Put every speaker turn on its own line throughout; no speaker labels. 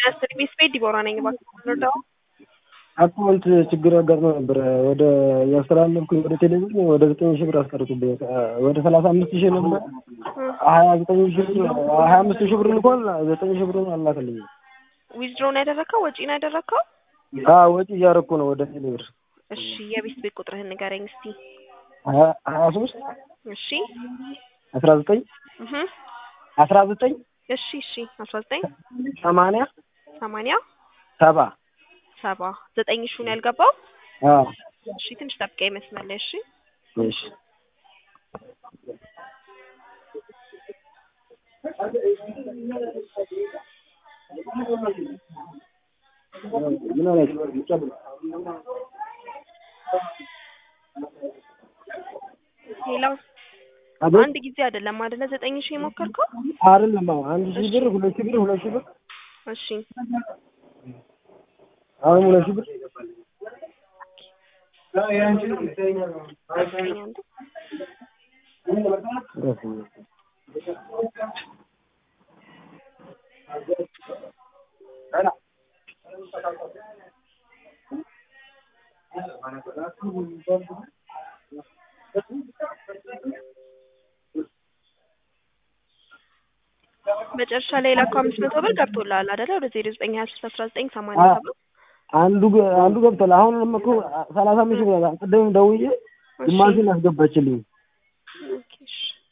አስር ቤት ቤት ዲቦራ ነኝ። እባክህ ረዳው
አካውንት ችግር አጋጥሞ ነበረ። ወደ ያስተላለፍኩኝ ወደ ቴሌቪዥን ወደ ዘጠኝ ሺህ ብር አስቀርጡብኝ። ወደ ሰላሳ አምስት ሺህ ነበር ሀያ ዘጠኝ ሺህ ብር ሀያ አምስት ሺህ ብር ልኳል። ዘጠኝ ሺህ ብሩን አላከልኝም።
ዊዝድሮ ነው ያደረግከው? ወጪ ነው ያደረግከው?
አዎ ወጪ እያደረኩ ነው ወደ ቴሌ ብር።
እሺ የቤት ቤት ቁጥርህን ንገረኝ እስቲ።
ሀያ ሀያ ሶስት
እሺ
አስራ ዘጠኝ
እህ
አስራ ዘጠኝ
እሺ እሺ አስራ ዘጠኝ
ሰማንያ
ሰማንያ
ሰባ
ሰባ ዘጠኝ ሺህ ነው ያልገባው?
አዎ
እሺ ትንሽ ጠብቀኝ መስመር ላይ እሺ።
እሺ ምን ሆነች?
ሌላው
አቤት
አንድ ጊዜ አይደለም አይደለ? ዘጠኝ ሺህ የሞከርከው?
አይደለም አዎ አንድ ሺህ ብር ሁለት ሺህ ብር ሁለት ሺህ ብር
እሺ
አሁን ሁለት ሺህ ብር
ጠብቀኝ አንዴ። መጨረሻ ላይ የላከው አምስት መቶ ብር ገብቶልሃል አይደለ? ወደ ዜሮ ዘጠኝ ሀያ ሶስት አስራ ዘጠኝ ሰማንያ
አዎ።
ሰባት
አንዱ ገ- አንዱ ገብቷል። አሁን እኮ ሰላሳ አምስት ሺህ ብር ቅድም ደውዬ ግማሹን አስገባችልኝ።
ኦኬ፣ እሺ።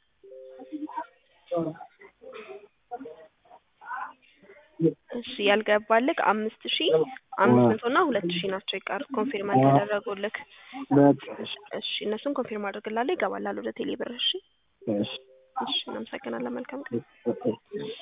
እሺ ያልገባልክ አምስት ሺ አምስት መቶ እና ሁለት ሺ ናቸው የቀሩ ኮንፊርም አልተደረጉልክ።
በቃ እሺ
እሺ እነሱን ኮንፊርም አድርግላለሁ ይገባላል ወደ ቴሌ ብር። እሺ
እሺ
እሺ እናመሰግናለን። መልካም ቀን።
ኦኬ